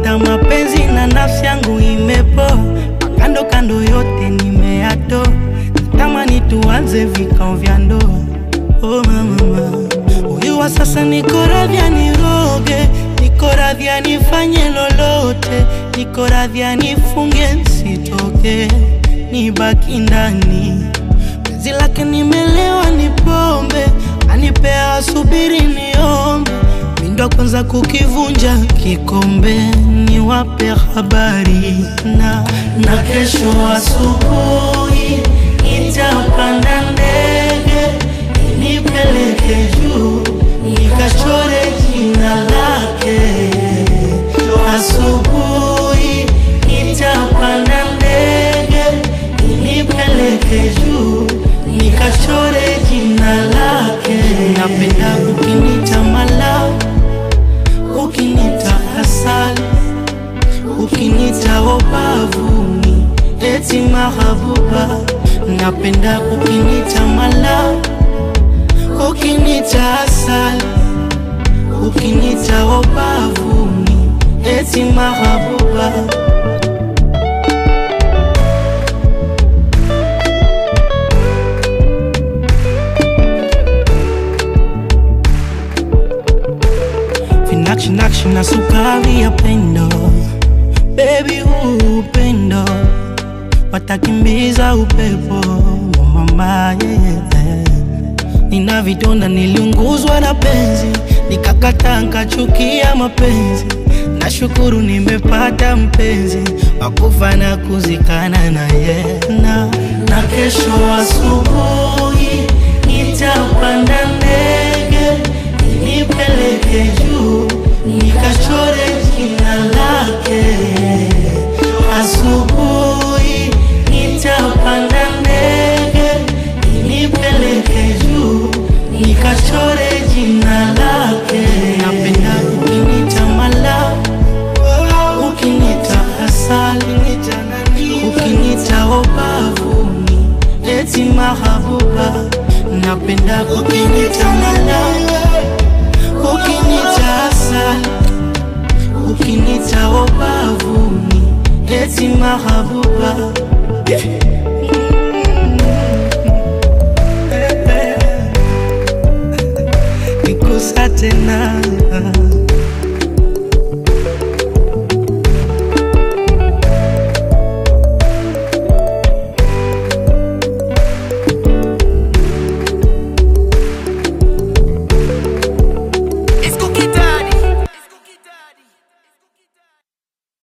Nimepata mapenzi na nafsi yangu imepoa, kando kando yote nimeyatoa, natamani tuanze vikao vya ndoa. Oh mama, huyu wa sasa niko radhi aniroge, niko radhi anifanye lolote, niko radhi anifunge nsitoke, nibaki ndani penzi lake nimelewa, ni pombe anipea, asubiri niombe, mindo kwanza kukivunja kikombe, niwape habari na na kesho asubuhi nitapanda ndege nipeleke juu nikachore jina lake. Asubuhi nitapanda ndege nipeleke juu nikachore jina lake. Napenda ukinita mala, ukinita asali, ukinita obavuni, eti mahabuba. Napenda ukinita mala ukinita asali, ukinita obavuni, eti mahabuba. Vinakshi nakshi na sukari ya pendo, baby huu upendo watakimbiza upepo mama, yeah, yeah. Nina vidonda niliunguzwa na penzi, nikakata nkachukia mapenzi. Nashukuru nimepata mpenzi wakufa na kuzikana naye na, na kesho asubuhi nitapanda ndege nipeleke juu nikachore jina lake. Asubuhi nitapanda ndege nipeleke juu nikachore jina lake. Napenda ukinita mala, ukinita asali, ukinita obavuni, eti mahabuba. Napenda ukinita mala, ukinita asali, ukinita obavuni, eti mahabuba.